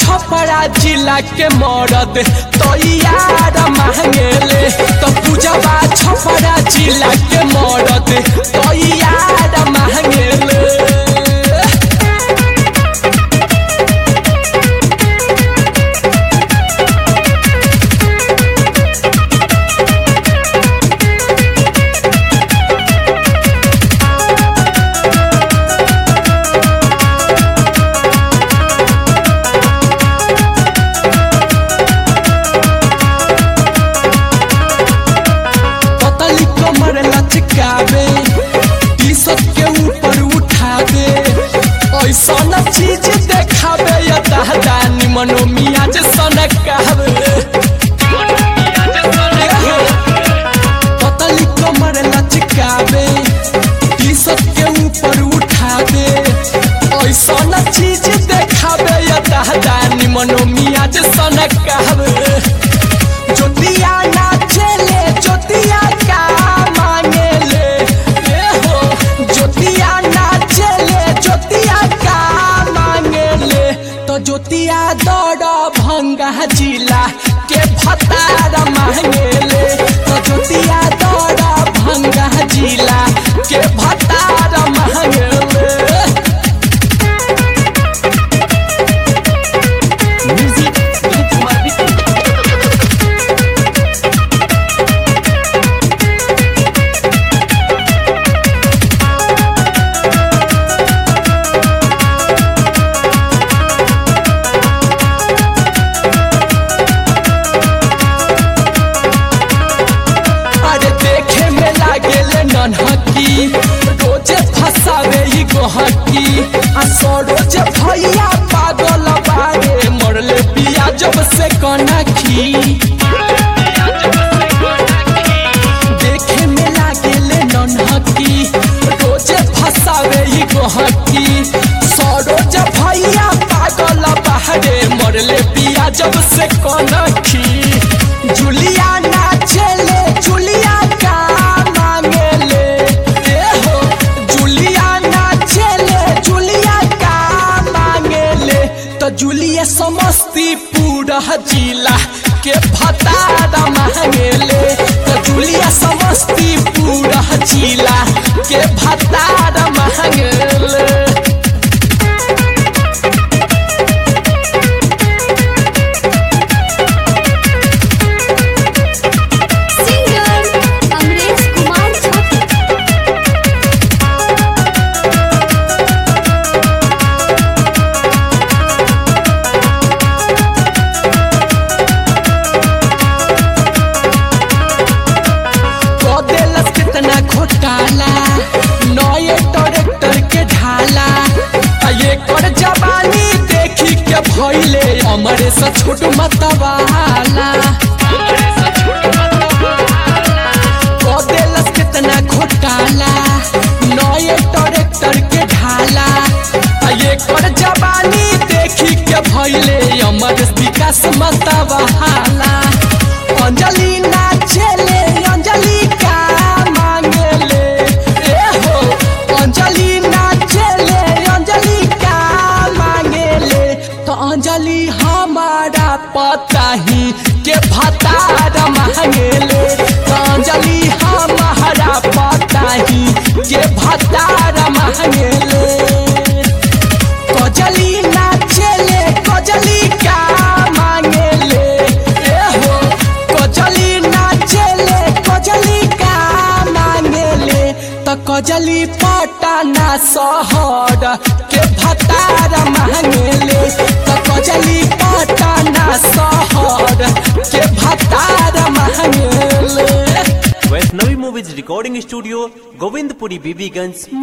छपरा जिला के मरद तो यार मांगेले तो पूजवा छपरा जिला के मरद तो यार मांगेले पतली कमर लचकावे टी शर्ट के ऊपर उठावे ऐसा न चीज देखावे या दादा निमनो मिया जे सनकावे पतली कमर लचकावे टी शर्ट के ऊपर उठावे ऐसा न चीज देखावे या दादा निमनो मिया जे सनकावे ज्योतिया नाचेले ज्योतिया का मांगेले ए हो ज्योतिया नाचेले ज्योतिया का मांगेले तो ज्योतिया दौड़ भंगा जिला के भतार मांगेले तो ज्योतिया दौड़ भंगा जिला के भतार मांगेले म्यूजिक दिलीप कुमार बिट्टू अरे देखे में लागेले नन्हकी रोजे फसावे ई गोहकी आ सरोज भैया पागल बारे मरले पिया जब से कनखी देखे में लागेले नन्हकी रोजे फसावे ई गोहकी सरोज भैया पागल बारे मरले पिया जब से कनखी जुलिया नाचेले जुलिया का मांगेले ए हो जुलिया नाचेले जुलिया का मांगेले तो जुलिया समस्तीपुर जिला के भतार मांगेले तो जुलिया समस्तीपुर जिला के भतार मांगेले सिंगर अमरेश कुमार छात्र कदेलस कितना घोटाला नए ट्रैक्टर के ढाला आ ये कर जवानी देखी के भइले हमरे से छोट मतवाला कदेलस कितना घोटाला नए ट्रैक्टर के ढाला आ ये कर जवानी देखी के भइले हमर विकास मतवाला अंजलि नाचेले अंजलि का मांगेले ए हो अंजलि नाचेले अंजलि का मांगेले तो अंजलि हमारा पता ही के भतार मांगेले तो अंजलि हमारा पता ही के भतार मांगेले कजली नाचेले कजली का मांगेले ए हो कजली नाचेले कजली का मांगेले त कजली पटना शहर के भतार मांगेले त कजली पटना शहर के भतार मांगेले Vaishnavi movies recording studio Govindpuri Bibiganj